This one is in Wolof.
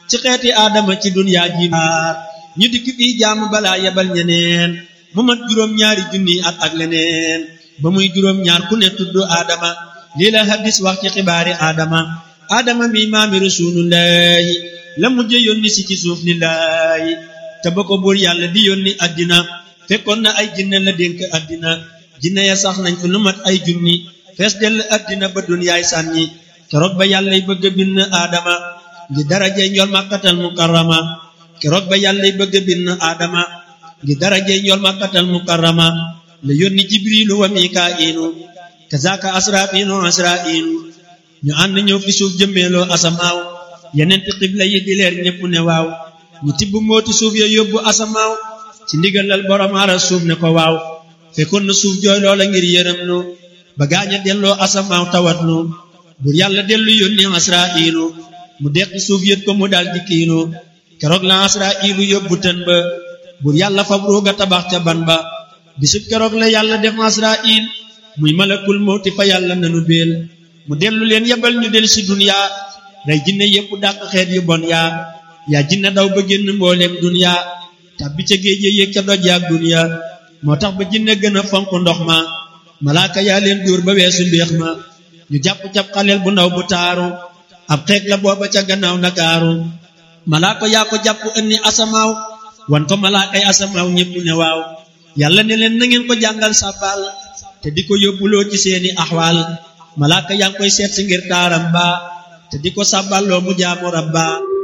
ci xeeti aadama ci dunyaa ji maar ñu dikk fii jaamu balaa yebal ñeneen mu mat juróom-ñaari junni at ak leneen ba muy juróom-ñaar ku ne tudd aadama lii la hadis wax ci xibaari aadama aadama mi maami rasulullahi la mujje yónni si ci suuf lillahi te ba ko buur yàlla di yónni addina fekkoon na ay jinne la dénk addina jinne ya sax nañ fi lu mat ay junni fees dell addina ba dunyaay sànni keroog ba yàllay bëgg a bind aadama ngi darajey njool màkkatal mukarrama keroog ba yàllay bëgg a bind aadama ngi darajey njool màkkatal mukarrama la yónni jibrilu wa mikaa'ilu kazaaka asraafiinu asraa'ilu ñu ànd ñëw fi suuf jëmmeeloo asamaaw yeneen ti xibla yi di leer ñépp ne waaw ñu tibb mooti suuf ya yóbbu asamaaw ci ndigalal borom aras suuf ne ko waaw fekkoon na suuf jooy loola ngir yërëm nu ba gaaña delloo asamaaw tawat nu bur yàlla dellu yónni asraa'ilu mu deqi suuf yët ko mu dal di kiinu keroog la asraa'ilu yóbbu tën ba bur yàlla fab ruuga tabax ca ban ba bisub keroog la yàlla def asraa'il muy malakul mawti fa yàlla nanu béel mu dellu leen yebal ñu del si duniya rey jinne yépp dàq xeet yu bon yaa yaa jinne daw ba génn mbooleem duniya tàbbi ca géej ya yéeg ca doj yaak duniya moo tax ba jinne gën a fonk ndox ma malaaka yaa leen dóor ba weesu mbéex ma ñu jàpp cab xaleel bu ndaw bu taaru ab xeeg la booba ca gannaaw nakaaru malaaka yaa ko jàpp ënni asamaaw wan ko malaakay asamaaw ñépp ne waaw yàlla ne leen na ngeen ko jàngal sàbbaal te di ko yóbbuloo ci seeni axwaal malaaka yaa ngi koy seet si ngir taaram ba te di ko sàbballoo mu jaamu rabba